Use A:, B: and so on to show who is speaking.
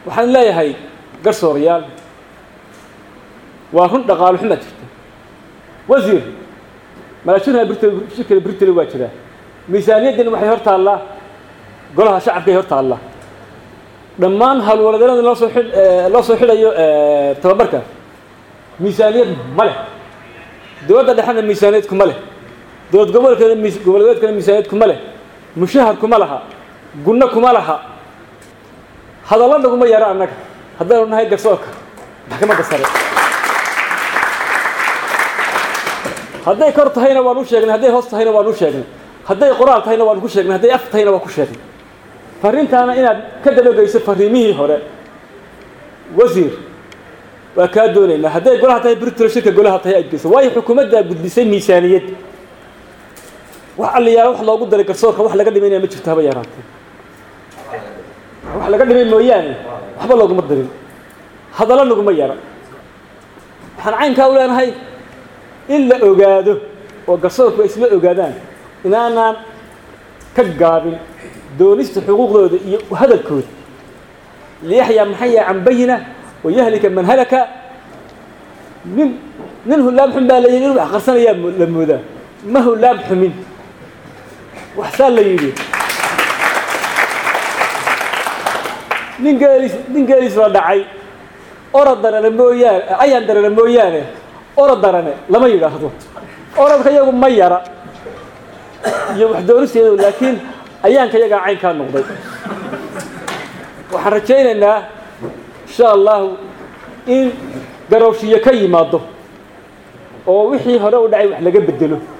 A: waxaan leeyahay garsoorayaal waa run dhaqaalo xumaa jirta wasiir malaashinaha birtl shirkada britl waa jiraa miisaaniyaddan waxay hor taallaa golaha shacabkay hor taallaa dhammaan hawlwaladeennada loo soo xidh loo soo xidhayo tababarka miisaaniyad ma leh dowladda dhexena miisaaniyad kuma leh dowlad gobolkeeda mis goboleedkana miisaaniyad kuma leh mushahar kuma laha gunno kuma laha hadallo naguma yaro annaga haddaynu nahay garsoorka maxkamadda sare hadday kor tahayna waan u sheegnay hadday hoos tahayna waan u sheegnay hadday qoraal tahayna waan ku sheegnay hadday af tahayna waan ku sheegnay farriintaana inaad ka dabageyso farriimihii hore wasiir waa kaa doonaynaa hadday golaha tahay britol shirka golaha tahay aad geyso waayo xukuumaddaa gudbisay miisaaniyad wax alliyaala wax loogu daray garsoorka wax laga dhimaynaya ma jirto haba yaraatee wax laga dhimay mooyaane waxba looguma darin hadallo naguma yara waxaan caynkaa u leenahay in la ogaado oo garsoorku ay isla ogaadaan inaanaan ka gaabin doonista xuquuqdooda iyo hadalkooda liyaxyaa maxaya can bayina wayahlika man halaka nin nin hullaam xun baa la yidhi in wax qarsanayaa la moodaa ma hullaam xumin waxsaa la yidhi nin geelis nin geelis la dhacay orod darane mooyaane ayaan darane mooyaane orod darane lama yidhaahdo orodka iyagu ma yara iyo wax doonisteedu laakiin ayaanka iyagaa caynkaa noqday waxaan rajaynaynaa insha allahu in garowshiyo ka yimaado oo wixii hore u dhacay wax laga bedelo